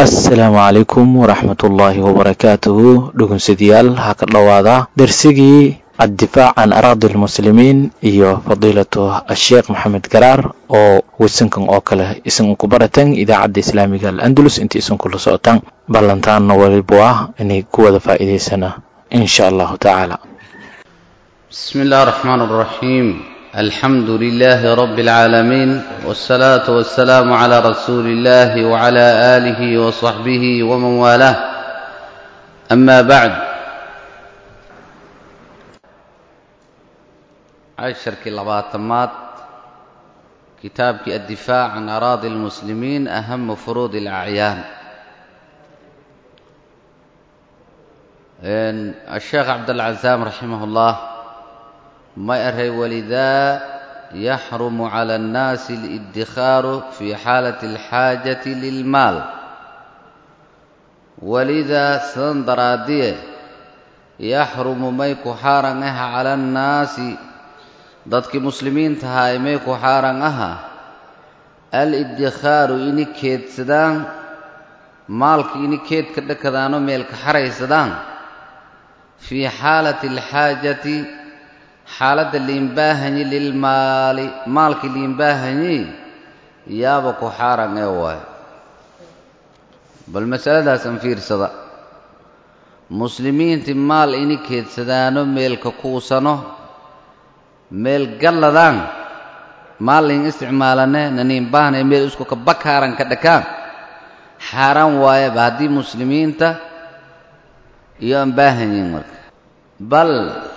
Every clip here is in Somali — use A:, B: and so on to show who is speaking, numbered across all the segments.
A: asalaamu calaykum waraxmatullaahi wabarakaatuhu dhugunsadayaal ha ka dhowaada dersigii addifaac can araadi lmuslimiin iyo fadiilatu asheekh maxamed garaar oo wasankan oo kale isan ku baratan idaacadda islaamiga al-andalus inta isan kula socotaan ballantaanna walibu ah inay ku wada faa'iidaysana in sha allahu tacaala
B: بسم الله الرحمن الرحيم الحمد لله رب العالمين والصلاة والسلام على رسول الله وعلى آله وصحبه ومن والاه أما بعد عشرك لباتمات كتابك الدفاع عن أراضي المسلمين أهم فروض الأعيان إن الشيخ عبد العزام رحمه الله ما أرهي ولذا يحرم على الناس الادخار في حالة الحاجة للمال ولذا سندرادية يحرم ميكو حارنها على الناس ضدك مسلمين تهاي ميكو حارنها الادخار إني كيد سدان مالك إني كيد كدكدانو ميلك حري سدان في حالة الحاجة xaaladda liinbaahanyi lilmaali maalkii liinbaahanyi yaaba ku xaaran ee waayo bal masaladaasaan fiirsada muslimiintii maal ini keedsadaano meelka kuusano meel galladaan maal liin isticmaalane naniinbaahane meel isku kabakaaran ka dhakaan xaaraan waayaba haddii muslimiinta iyo aan baahanyiin marka bal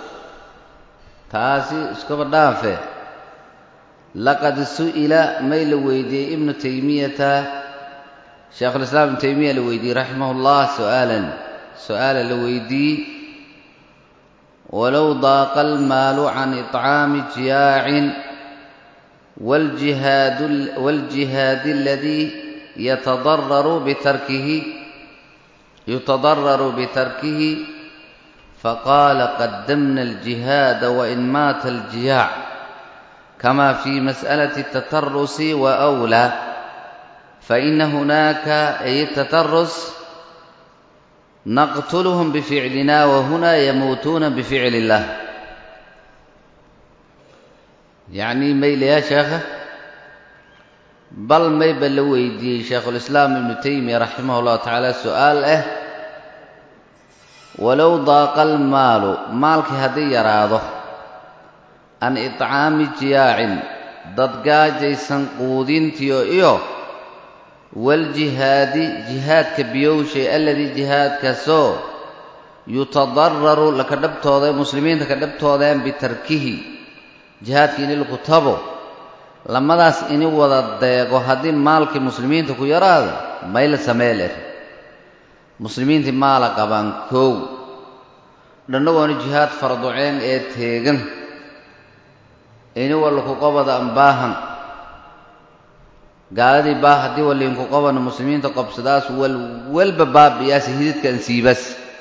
B: taasi iskaba dhaafe laqad su'ila may la weydiiyey ibnu taymiyata sheekhulislaam ibnu taymiya la weydiiyey raximah ullah su'aalan su'aala la weydiiyey walow daaqa almaalu can iطcaami jiyaacin wاljihaadi aladii yatadararu bitarkihi yutadararu bitarkihi فقال قدمنا الجهاد وإن مات الجياع كما في مسألة التترس وأولى فإن هناك أي التترس نقتلهم بفعلنا وهنا يموتون بفعل الله يعني ميل يا شيخ بل ما يبلويدي شيخ الإسلام ابن تيمية رحمه الله تعالى سؤال اه walow daaqa almaalu maalkii haddii yaraado an iطcaami jiyaacin dad gaajaysan quudintiyo iyo waljihaadi jihaadka biyowshay alladii jihaadkaasoo yutadararu laka dhabtooda muslimiinta ka dhabtoodeen bitarkihi jihaadka ini laku tabo lamadaas ini wada deego haddii maalkii muslimiinta ku yaraado mayla samee ler muslimiintii maala qabaan koow dhannagoona jihaad farduceen ee teegan ini wallaku qabada an baahan gaaladii baa haddii waliinku qabana muslimiinta qobsadaas walwalba baabiyaasi hididka an siibas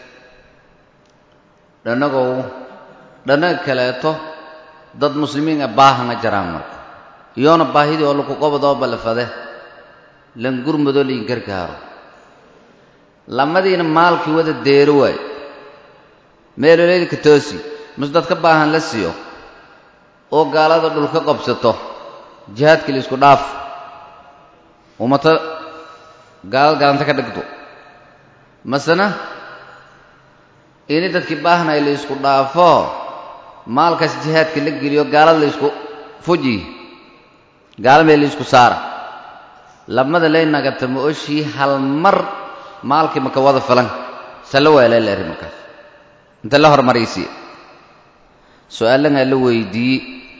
B: dhannagow dhannaga kaleeto dad muslimiin a baahana jaraan marka iyoona baahidii oo laku qabadoo balafade lan gurmadoo liin gargaaro lamadiina maalkii wada deero waaye meeloleylka toosi mas dad ka baahan la siiyo oo gaalada dhulka qabsato jihaadkii la isku dhaaf umato gaalad gaalanta ka dhigto masena ini dadkii baahnay la isku dhaafo maalkaas jihaadka la geliyo gaalada la isku fuji gaala meel la isku saara lamada laynagata ma oshii hal mar maalkii maka wada filan salla weelee la eri markaas inta la hormaraysiye su-aalangaa la weydiiyey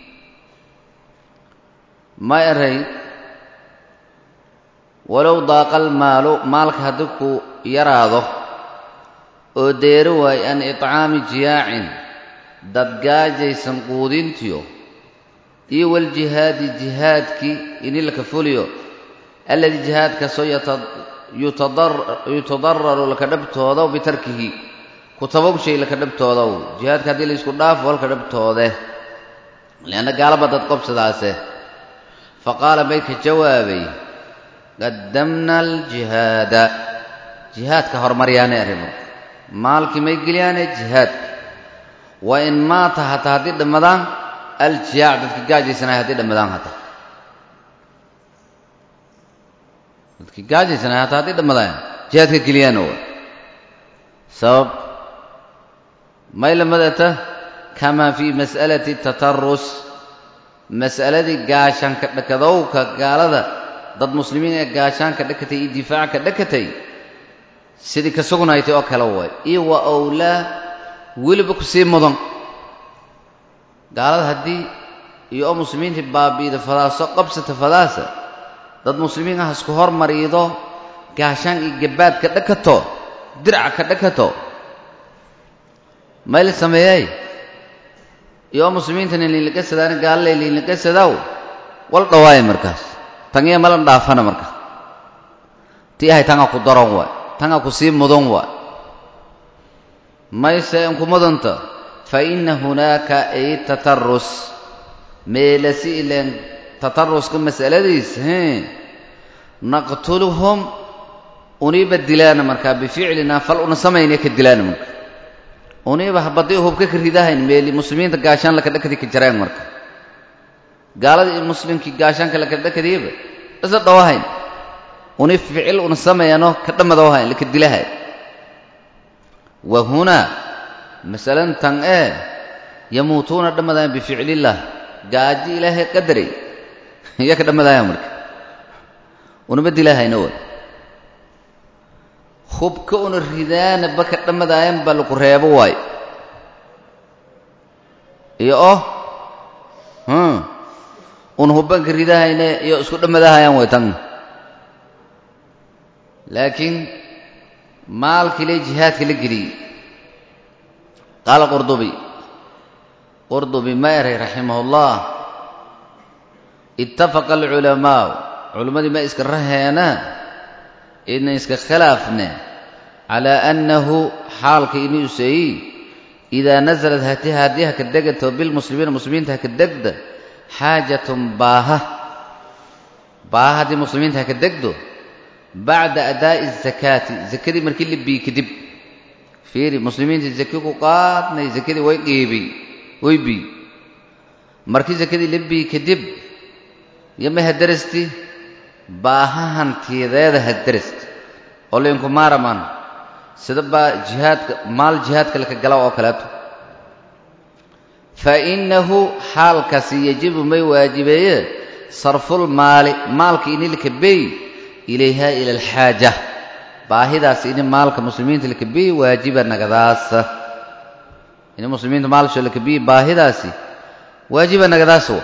B: ma eray walow daaqa almaalu maalka haddii ku yaraado oo deero waayo an iطcaami jiyaacin dad gaajaysan quudintiyo iyo waljihaadi jihaadkii ini laka fuliyo alladii jihaadkaasoo yutadararu laka dhabtooda bitarkihi kutabow shay laka dhabtoodow jihaadka haddii la isku dhaafo halka dhabtoode lianna gaalaba dad qobsadaase faqaala bay ka jawaabay qaddamna aljihaada jihaadka horumaryaane arrimo maalkii may geliyaane jihaadka wa in maata hataa haddii dhammadaan aljiyaac dadkii gaajaysanaya haddii dhammadaan hataa dadkii gaajaysanaya hataa haddii dhammadaan jihaadka geliyaan wa sabab may lamadata kamaa fii mas'alati tatarus mas'aladii gaashaanka dhakadowka gaalada dad muslimiin ee gaashaanka dhakatay iyo difaaca dhakatay sidii ka sugnaaytay oo kale waay iyo wa owlaa weliba ku sii mudan gaalada haddii iyo oo muslimiintii baabi'ida fadaaso qabsata fadaasa dad muslimiin ah isku hormariido gaashaan iyo gabaadka dhakato dirca ka dhakato mayla sameeyey iyo oo muslimiintana liinlaqasadaana gaalale liinlaqasadaw wal dhawaaya markaas tangiya malan dhaafana marka tii ahay tanga ku daran waay tanga ku sii mudan waay mayse inku mudanta fa inna hunaaka ay tatarus meelasi ileen tataruska mas'aladiis hee naqtuluhum uniiba dilaana markaa bificlinaa fal una samaynaya ka dilaana marka uniiba habadii hubka ka ridahayn meeli muslimiinta gaashaan laka dhakadii ka jareen marka gaaladii iyo muslimkii gaashaanka laka dhakadiiba isa dhawahayn uni ficil una sameeyano ka dhammadoohayn laka dilahay wa hunaa masalan tan ee yamuutuuna dhammadaayan bificlillaah gaaji ilaahay qadaray iya ka dhammadaayan marka unama dilahayna wa hubka una ridaana ba ka dhammadaayan baa laku reebo waayo iyo oh un hubbanka ridahayne iyo isku dhammadahayaan way tan laakiin maalkii le jihaadka la geliyey qaala qurdubi qurdubi ma eray raximah ullah ittafaqa alculamaau culimmadii ma iska raheena ina iska khilaafne calaa annahu xaalka inuu seeyi idaa nasalad hati haddii haka degato bilmuslimiina muslimiinta haka degda xaajatun baaha baaha haddii muslimiinta haka degdo bacda adaa'i azakaati zakadii markii la biyi kadib fiiri muslimiintii zake ku qaadnay zakadii way dhiibay way biy markii zakadii la biyi kadib yama hadarasti baaha hantiyadeeda hadarasti oo lainku maaramaan sida baa jihaadka maal jihaadka laka gala oo kaleeto fa innahu xaalkaasi yajibu may waajibeeye sarful maali maalka ini laka beey ilayha ila alxaaja baahidaas ini maalka muslimiinta laka beey waajiba nagadaasa ini muslimiinta maalsho laka beey baahidaasi waajiba nagadaasa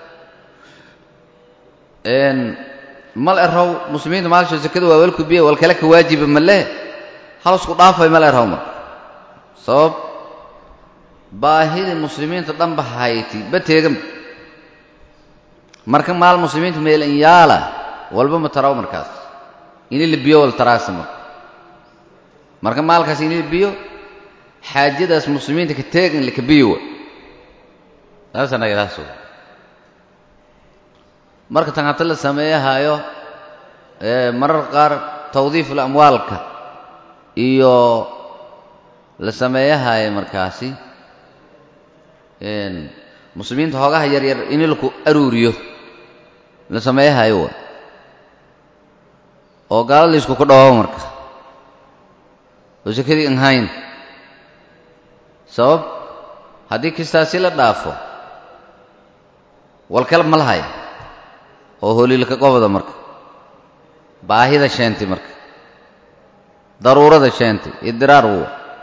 B: mal erow muslimiinta maalsho zakada waa walku biye wal kale ka waajiba male halusku dhaafay mal erow marka sabab baahidii muslimiinta dhanba hayti ba teegan marka maal muslimiinta meelan yaala walba ma taraw markaas ini la biyo wal taraasa marka marka maalkaas ini la biyo xaajadaas muslimiinta ka teegan laka biyo saasa nagadaas marka tan hata la sameeyahaayo marar qaar tawdiiful amwaalka iyo la sameeyahaayo markaasi muslimiinta hoogaha yaryar in laku aruuriyo la sameeyahayo wa oo gaala laysku ku dhawaabo marka oo sakadii an hayn sabab haddii kistaasi la dhaafo walkala ma lahaya oo holiilka qobda marka baahida sheentay marka daruurada sheentay idiraar wu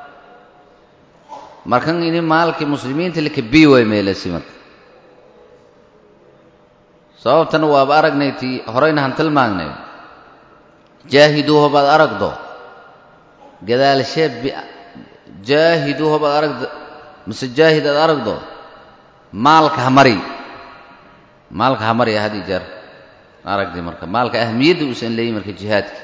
B: markan ini maalkii muslimiinta laka bii waay meelasi marka sababtana waaba aragnay tii horeyna han tilmaagnay jaahiduuha baad aragdo gadaalshee jaahiduuha baad aragdo mise jaahid aad aragdo maalka hamari maalka hamariya had i jeer aragdi marka maalka ahmiyadda uusan leeyin marka jihaadka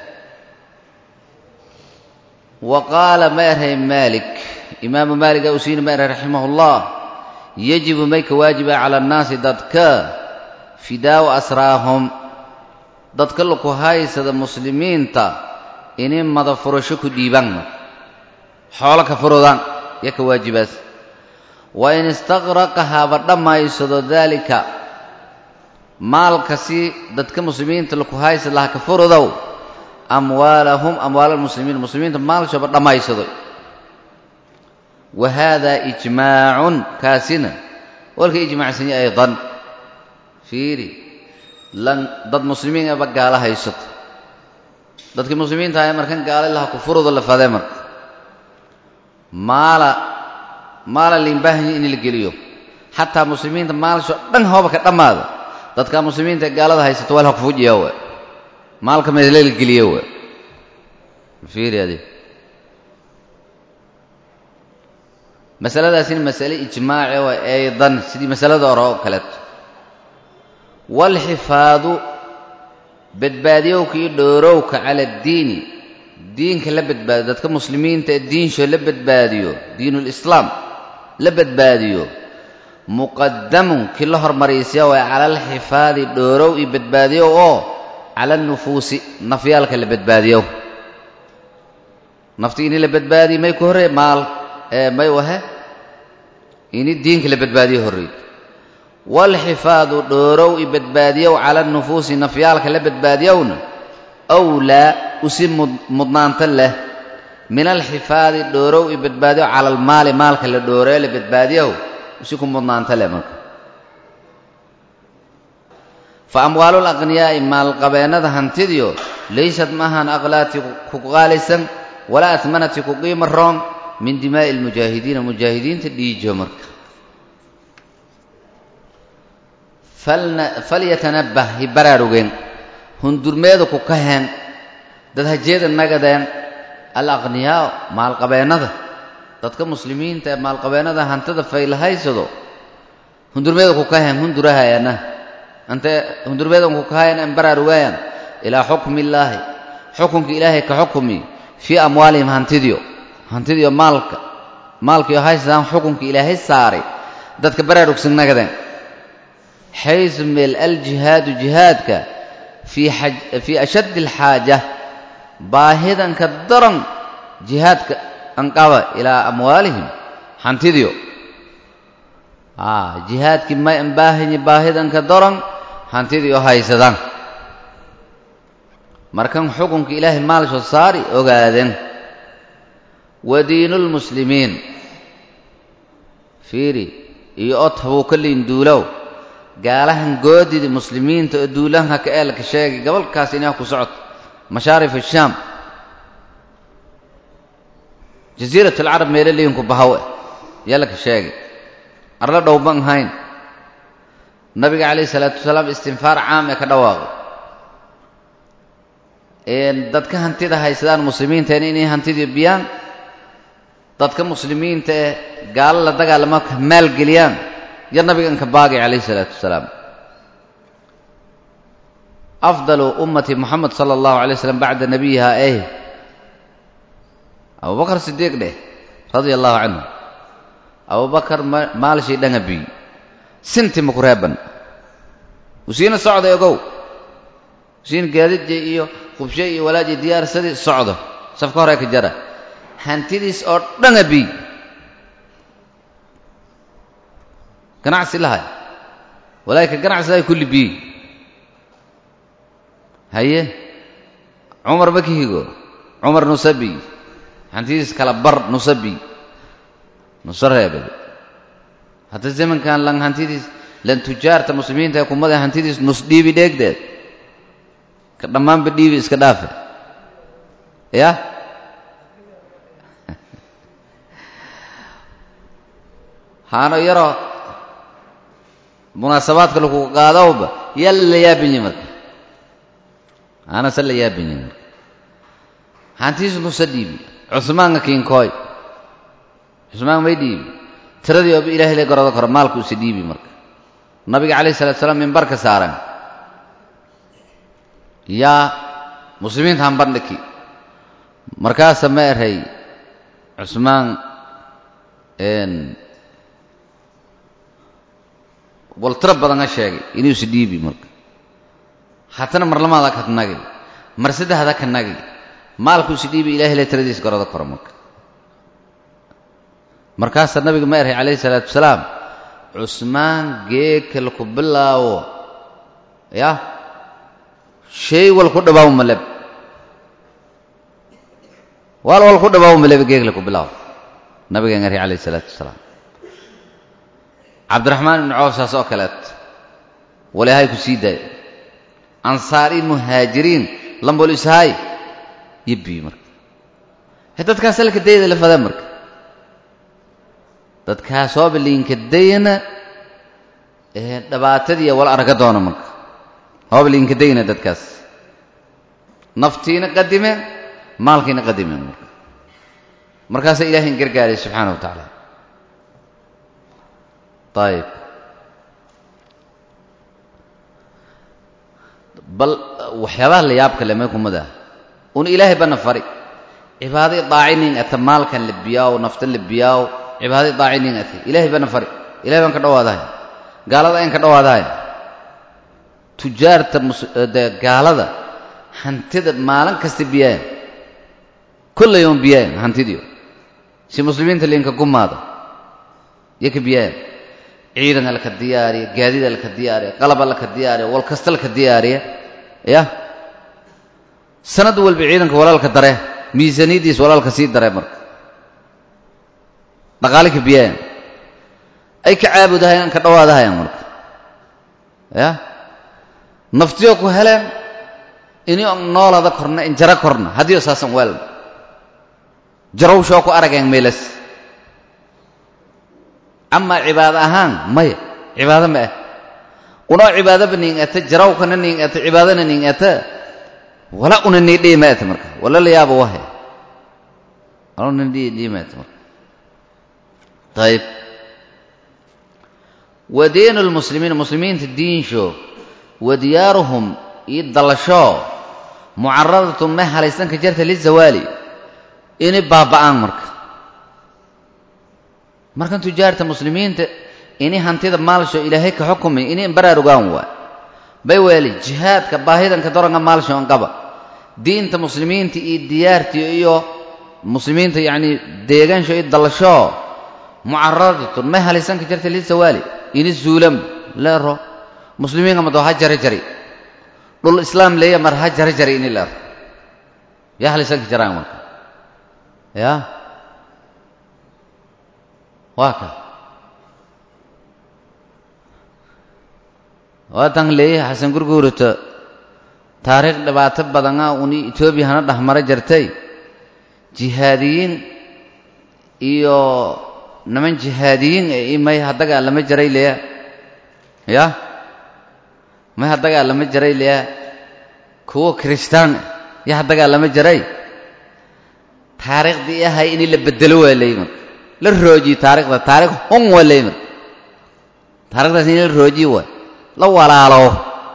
B: wa qaala ma erhay maalik imaamu maaliga usiina ma erhay raximah ullah yajibu may ka waajiba cala annaasi dadka fidaau asraahum dadka laku haysada muslimiinta inay mada furasho ku dhiibaan marka xoolo ka furudaan yo ka waajibaas wa in istaqraqa haba dhammaysado daalika maalka si dadka muslimiinta laku haysa laha ka furudow amwaalahum amwaala almuslimiin muslimiinta maalshaba dhammaysado wa haadaa ijmaacun kaasina walka ijmacsanya aydan fiiri lan dad muslimiin aba gaalo haysato dadkii muslimiinta ahay markan gaalo laha ku furudo la fadee marka maala maala liinbaahanya in la geliyo xataa muslimiinta maalsho dhan hooba ka dhammaada dadka muslimiinta ee gaalada haysato waa la ku fujiya we maalka meele la geliyo we fiiri adi masaladaasina masale ijmaaci waa aydan sidii masalada hore oo kaleeto waalxifaadu badbaadiyowka iyo dhoorowka cala addiini diinka la badbaadiyo dadka muslimiinta ee diinsho la badbaadiyo diinulislaam la badbaadiyo muqadamun kii la hormaraysiya waa cala alxifaadi dhoorow iyo badbaadiyow oo cala anufuusi nafyaalka la badbaadiyow nafti ini la badbaadiyo may ku horrey maal may wahe ini diinka la badbaadiyo horrey waalxifaadu dhoorow i badbaadiyow cala anufuusi nafyaalka la badbaadiyowna awlaa usi mudnaanta leh min alxifaadi dhoorow i badbaadiyow cala almaali maalka la dhooree la badbaadiyow usi ku mudnaanta leh marka fa amwaalu laqniyaa'i maalqabeennada hantidiyo laysad maahan aqlaati ku qaalisan walaa atmanati ku qiimo roon min dimaa'i almujaahidiina mujaahidiinta dhiijo marka falyatanabbah hi baraarugeen hundurmeeda ku kaheen dad hajeeda nagadeen alaqniyaa maalqabeennada dadka muslimiinta ee maalqabeennada hantida faylahaysado hundurmeeda ku kaheen hundurahayaana ante hundurmeedan ku kahayan an baraarugayan ilaa xukmi illaahi xukunka ilaahay ka xukumi fii amwaalihim hantidiyo hantidiyo maalka maalkiyo haysadaan xukunka ilaahay saaray dadka baraarugsan nagadeen xaysu meel aljihaadu jihaadka fii ashaddi alxaaja baahidanka daran jihaadka anqaba ilaa amwaalihim hantidiyo jihaadkii may anbaahanyi baahidanka daran hantidiyo haysadaan markan xukunka ilaahay maalsho saari ogaadeen wa diinulmuslimiin fiiri iyo od habuu ka liinduulow gaalahan goodida muslimiinta oo duulahanka ka eelka sheegay gobolkaas inaa ku socoto mashaarif ashaam jasiirat alcarab meelo liinku bahawe yalaka sheegay arla dhowban hayn nabiga calayhi isalaatu wasalaam istinfaar caam ee ka dhawaaqay dadka hantida haysadaan muslimiinteena inay hantidii biyaan dadka muslimiinta ee gaalo la dagaalama maalgeliyaan yo nabigan ka baagay calayhi isalaatu wasalaam afdalu ummati moxamed sala allahu alay slam bacda nabiyiha eh abubakar sidiiq dheh radia allahu canhu abubakar maalshii dhangabiy sinti maku reeban usiina socday ogow usiina gaadidje iyo qubshe iyo walaaji diyaarsadii socdo safka hore ka jara hantidiis oo dhangabiy ganacsi lahay walaayka ganacsi lahay kulli biy haye cumar ma ka higo cumar nusabi hantidiis kala bar nusabi nuso reebay hadda zamankan lan hantidiis lan tujaarta muslimiinta ee kumada hantidiis nus dhiibi dheegdeed ka dhammaanba dhiibi iska dhaafe ya haano yaroo munaasabaadka lagu qaadowba yaa la yaabinye marka aanase la yaabinye marka hantidiis nusa dhiibi cusmaanka kiinkooy cusmaan may dhiibi tiradii ooba ilahay la garado karo maalku isa dhiibi marka nabiga calayhi salatu salaam mimbarka saaran yaa muslimiinta han bandhiki markaasa ma eray cusmaan wal tiro badan ha sheegay inuu isa dhiibi marka hatana mar lamaada ka nagi mar saddexda ka nagi maalkuu si dhiibi ilahay le tiradiis gorada koro marka markaasaa nabiga ma erhay calayhi salaatu wasalaam cusmaan geeka laku bilaawo yah shay wal ku dhawaaw maleb wal wal ku dhawaaw maleb geeg laku bilaawo nabigaan erhay calayhi salaatu wasalaam cabdiraxmaan ibnu cawf saas oo kaleet walahay ku sii daayo ansaari muhaajiriin lambol ishaay yibbii marka he dadkaas halka dayda la fada marka dadkaas ooba liinka dayna ee dhibaatadiiya wala arga doona marka ooba liinka dayna dadkaas naftiina qadimeen maalkiina qadimeen marka markaasaa ilahayn gargaaraya subxaana wa tacaala ayib bal waxyaabaha la yaabka le may kumada un ilaahay bana fari cibaadai daacinin ata maalkan labiyaaw naftan labiyaaw cibaadai daacinin ate ilaahay bana fari ilahay baan ka dhawaadahay gaalada ayan ka dhawaadahay tujaarta de gaalada hantida maalin kasta biyaayan kulla yowm biyaayan hantidiyo si muslimiinta liinka gumaada iyo ka biyaayan ciidan alka diyaariya gaadiid alka diyaariya qalab alka diyaariya wal kasta alka diyaariya ya sanad walba ciidanka walaalka dare miisaaniyaddiis walaalka sii dare marka dhaqaale ka biyaayan ay ka caabudahayaan ka dhawaadahayaan marka ya naftiyo ku heleen ini on noolada korna in jaro korna haddiyo saasan waalna jarowshoo ku arageen meelas amaa cibaado ahaan maya cibaado ma ah unoo cibaadaba ning ata jarawkana ning ata cibaadana ning ata wala una nii dhihi ma ata marka wala la yaaba wahe wala una dhihi dhihi ma ata marka ayib wa diinu lmuslimiin muslimiinta diinsho wa diyaaruhum iyo dalashoo mucaradatun ma halaysan ka jarta lizawaali inay baaba'aan marka markan tujaarta muslimiinta ini hantida maalsho ilaahay ka xukumay inay baraarugaan waa bay weeli jihaadka baahidanka doranka maalsho an qaba diinta muslimiinta iyo diyaartii iyo muslimiinta yacni deegaansho iyo dalasho mucaradatun may halaysan ka jarta lizawaali ini zuulam leero muslimiinka mado ha jari jari dhul islaam leeya mar ha jari jari ini leero yaa halaysan ka jaraan marka ya waa ka waatan leeyahay xasan gurguurata taariikh dhibaato badana uni etoobiya hana dhexmara jartay jihaadiyiin iyo niman jihaadiyiin e may haddagaa lama jaray leya ya may haddagaa lama jaray leya kuwo kiristaan ya haddagaa lama jaray taariikhdii ahay ini la bedelo waa leey marka la roojiye taarikhda taarikh hun waa leey marka taarikhdaas ini la roojiye waay la walaalo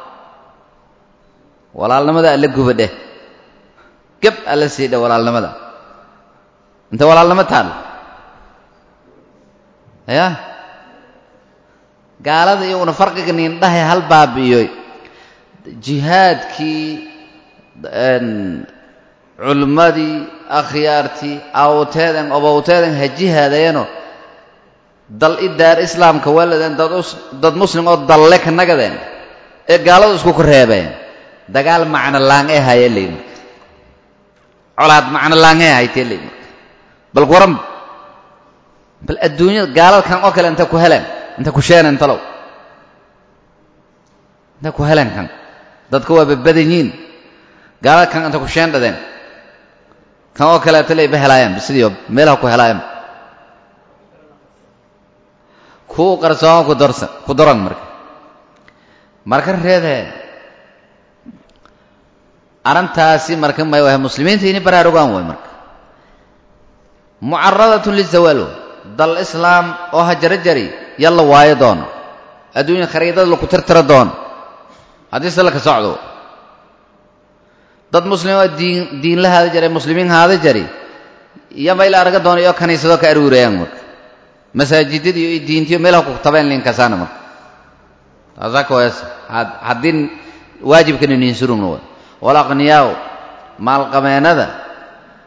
B: walaalnimada alla guba dheh gab alla sii dheh walaalnimada inta walaalnimo taal ya gaalada iyaguna farqiga niindhahay hal baabi'iyoy jihaadkii culummadii akhyaartii awteeden obowteeden ha jihaadayeeno dal i daar islaamka waladeen dad muslim oo dalle ka nagadeen ee gaaladu isku ku reebeen dagaal macno laan ee haya ley marka colaad macno laan ee haytee ley marka bal waran bal adduunyada gaalalkan oo kale intay ku heleen intay ku sheeneen talow intay ku heleen kan dadka waa badbadan yiin gaalalkan intay ku sheen dhadeen kan oo kaleeto layba helaayaan bisidiio meelaha ku helaayaan kuu qarsoon ku dorsan ku doran marka marka reedee arrintaasi marka may wahay muslimiinta inay baraarugaan way marka mucaradatun lizawaal dal islaam oo ha jara jari yalla waayo doono adduunya khariidada laku tirtira doono haddii se laka socdo dad muslim oo diin diinla haada jaray muslimiin haada jari iyo mayla arga doono iyo kaniisado ka aruurayaan marka masaajidadiiyo iyo diintiyo meelaha ku tabeen linkasaana marka taasaa kawaas haddii waajibkana niinsurumna way walaqniyaaw maalqabeennada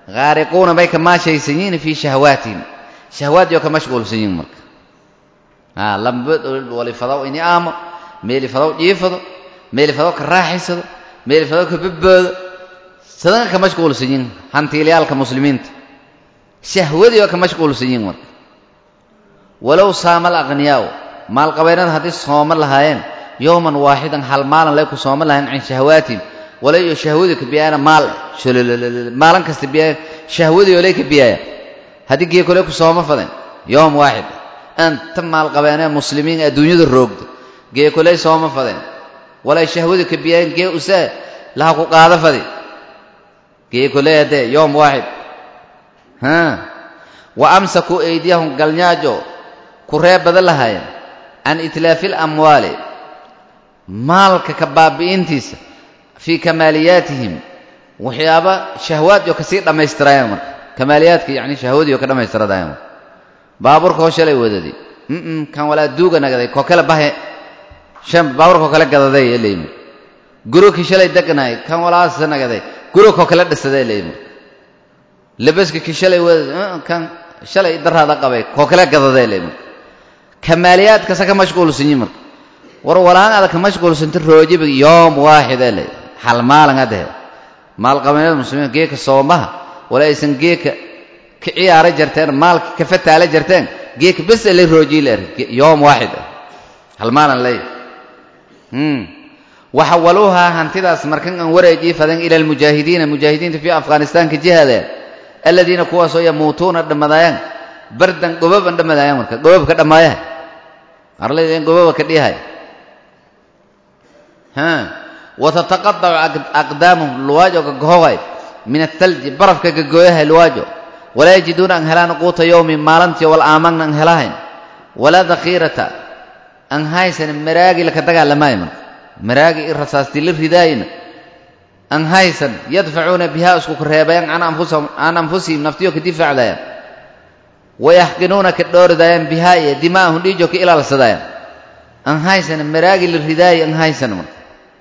B: haariquuna bay ka maashaysan yihiin fii shahwaatihim shahwaadiyoo ka mashquulsan yihin marka a lambad walifadaw ini aamo meelifadaw jiifado meelifadaw ka raaxaysado meelifadaw ka badboodo sadanka ka mashquulsan yihin hantiilayaalka muslimiinta shahwadii oo ka mashquulsan yihin marka walow saama alaqhniyaaءu maalqabeennada haddii sooma lahaayeen yowman waaxidan hal maalan lay ku sooma lahayen can shahwaatihim walayo shahwadii ka biyaayana maal maalin kasta biyaaya shahwadii oo lay ka biyaaya haddii geekole ku sooma faden yowm waaxid anta maalqabeenee muslimiin adduunyada roogda geekoley sooma fadeen walay shahwadii ka biyaayen gee usaa laha ku qaada fadi geekoley haddee yowm waaxid ha wa amsakuu eydiyahum galnyaajo ku ree badan lahaayeen can itlaafi alamwaali maalka ka baabi'intiisa fii kamaaliyaatihim waxyaaba shahwaad oo kasii dhammaystirayaan marka kamaaliyaadka yacni shahwadii oo ka dhammaystiradayaan marka baabuurka hoo shalay wadadi mm kan walaa duuga nagaday koo kale bahe shan baabuurka oo kale gadaday leeyimi gurokii shalay degnaay kan walaasa nagaday guro koo kale dhisaday leeyimi labaska kii shalay wadadi kan shalay daraada qabay koo kale gadaday leeyimi kamaaliyaadkasa ka mashquulsan yihin marka war walaan adag ka mashquulsanta roojiba yoom waaxid ee le hal maalin adehe maalqabeennada muslimiin geeka soomaha wala aysan geeka ka ciyaara jarteen maalka ka fataala jarteen geeka bes lay roojii leer yoom waaxid hal maalin lay waxawaluuhaa hantidaas markan aan wareejii fadan ila almujaahidiina mujaahidiinta fii afghanistaanka jihaadeen aladiina kuwaasoo yamuutuuna dhammadayaan bardan gobaban dhammadayaan marka gobabka dhammaaya arlaydeen gobaba ka dhihay watataqadacu aqdaamuhum luwaajo gagohogay min athalji barafka gagooyahay luwaajo walaa yajiduuna an helaan quuta yowmi maalantii wal aamagna an helahayn walaa dakhiirata an haysan maraagi laka dagaalamaayo marka maraagi i rasaastii la ridaayina an haysan yadfacuuna bihaa isku kareebayaan can anfusihim naftiyo ka difaacdayaan wayaxqinuuna ka dhooridaayaan bihaa iyo dimaa'ahum dhiijo ka ilaalsadayaan an haysan maraagi la ridaayo an haysan marka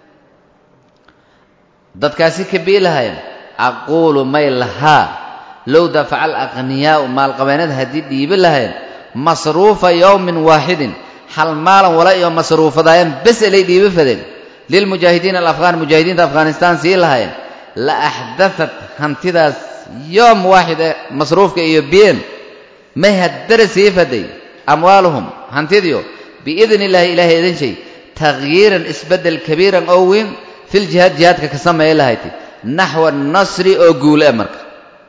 B: dadkaasi ka biilahayan aquulu may lahaa low dafaca alaqhniyaa'u maalqabeennada haddii dhiibi lahayn masruufa yowmin waaxidin hal maalan wala iyo masruufadaayaan bes elay dhiibi fadeen lilmujaahidiina alafghaan mujaahidiinta afghanistaan sii lahayen la axdatat hantidaas yoom waaxid ee masruufka iyo biyeen may haddara sii faday amwaaluhum hantidiyo biidni illaahi ilaahay idin shay takhyiiran isbeddel kabiiran oo weyn filjihaad jihaadka ka sameeya lahayti naxwa nasri oo guul e marka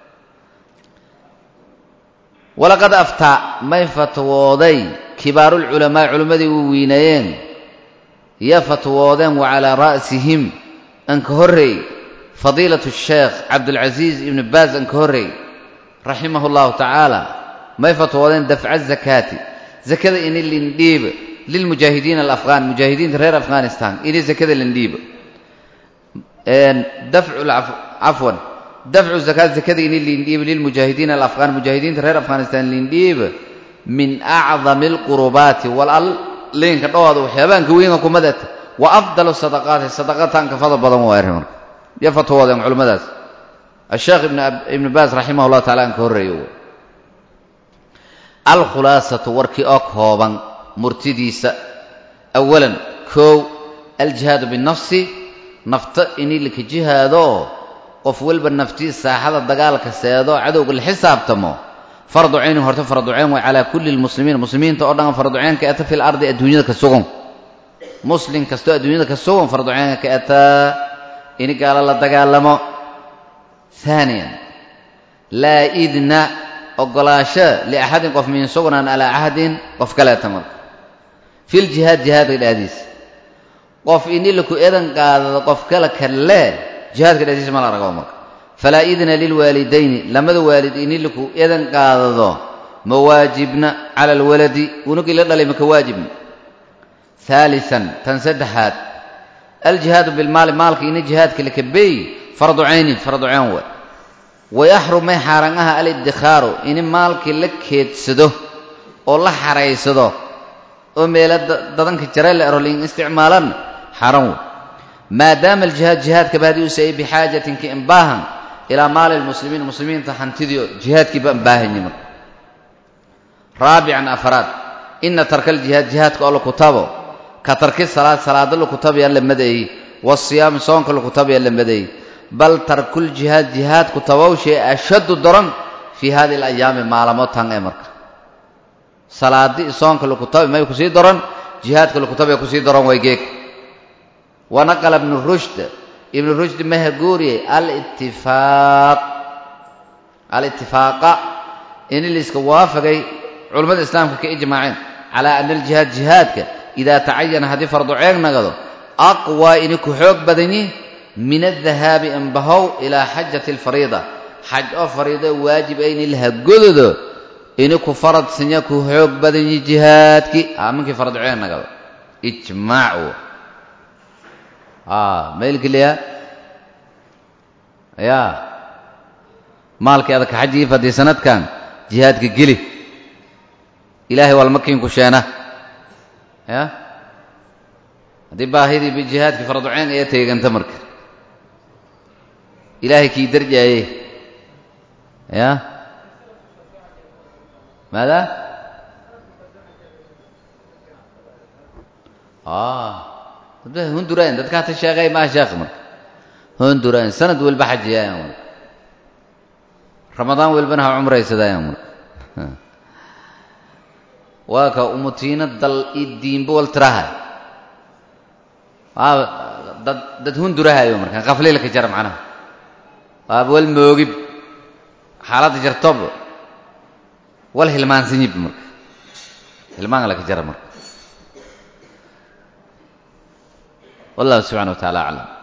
B: walaqad aftaa may fatwooday kibaarulculamaa'i culimmadii u wiinayeen ya fatwoodeen wa calaa ra'sihim anka horreey fadiilatu sheekh cabdulcasiis ibni baas anka horreey raximahu llahu tacaala may fatwoodeen dafca zakaati zakada ini lindhiiba lilmujaahidiina alafghaan mujaahidiinta reer afghanistan ini zakada lindhiiba dafcu cafwan dafcu zakaat zakada ini lindhiiba lilmujaahidiina alafghaan mujaahidiinta reer afghanistan lindhiiba min acdami alqurubaati walal liinka dhowooda waxyaabaanka weynka kumadata wa afdalu sadaqaati sadaqataanka fadal badan waa arrin marka yo fatwoodeen culimmadaas asheekh ibnu baas raximah llahu tacala aan ka horreeyo alkhulaasatu warkii oo kooban murtidiisa awalan koow aljihaadu binafsi nafta ini laka jihaadoo qof walba naftii saaxada dagaalka seedo cadowga la xisaabtamo fardu caynin horta fardu cayn way calaa kulli lmuslimiin muslimiinta oo dhan fardu cayn ka eta fil ardi adduunyada ka sugan muslim kastoo adduunyada ka sugan fardu caynka ka etaa ini gaalo la dagaalamo haaniyan laa idna ogolaasho liaxadin qof min sugnaan alaa cahdin qof kaleeta marka fil jihaad jihaadka dhexdiisa qof ini laku edan qaadado qof kale kalle jihaadka dhexdiisa ma la ragabo marka falaa idna lilwaalidayni lamada waalid ini laku edan qaadado ma waajibna cala alwaladi unugii la dhalay maka waajibna haalisan tan saddexaad aljihaadu bilmaali maalka ini jihaadka lakabeey fardu caynin fardu cayn wa wayaxrum may xaaraan aha aliddikaaru ini maalkii la keedsado oo la xaraysado oo meelo dadanka jarayla erolin isticmaalan xaran wey maadaama aljihaad jihaadkaba haddii u sayay bixaajatin ka imbaahan ilaa maali lmuslimiin muslimiinta hantidio jihaadkii baan baahanye marka raabican afraad ina tarka aljihaad jihaadka oo la kutabo ka tarki salaad salaada la kutabayaa la madeeyey wasiyaami soonka la kutabayaa la madeeyey bal tarkuljihaad jihaad kutabowshay ashaddu daran fii hadihi alayaami maalamo tan ee marka salaadi soonka la kutabi may kusii daran jihaadka la kutabaya kusii daran way geeg wanaqala ibnu rushd ibnu rushd maha guuriyey alitifaaq alitifaaqa in liiska waafagay culammada islaamka ka ijmaaceen calaa ana aljihaad jihaadka idaa tacayana haddii fardu ceeg nagado aqwaa ini ku xoog badanyi min adahaabi anbahow ilaa xajati alfariida xaj oo fariido waajib ayni lahagododo ini ku faradsanya ku xoog badanyi jihaadkii aminkii fardu ceeg nagado ijmaac maylkiliya yaa maalkii adaka xajigii fadii sanadkan jihaadka geli ilaahay walmakiinku sheena ya haddii baahidii bijihaadkii farduceen ayaa teeganta marka ilaahay kii darjaaye ya maada dadba hunduraan dadka hata sheegay maa sheekh marka hunduraan sanad walba xajiyaayan marka ramadaan walbana ha cumraysadaayan marka waa ka umutiina dal i diinba wal tirahay waa dad dad hundurahayo marka qaflay laka jara macnaha waaba wal moogib xaaladda jartob wal hilmaansanyib marka hilmaan laka jara marka والله سبحانه وتعالى أعلم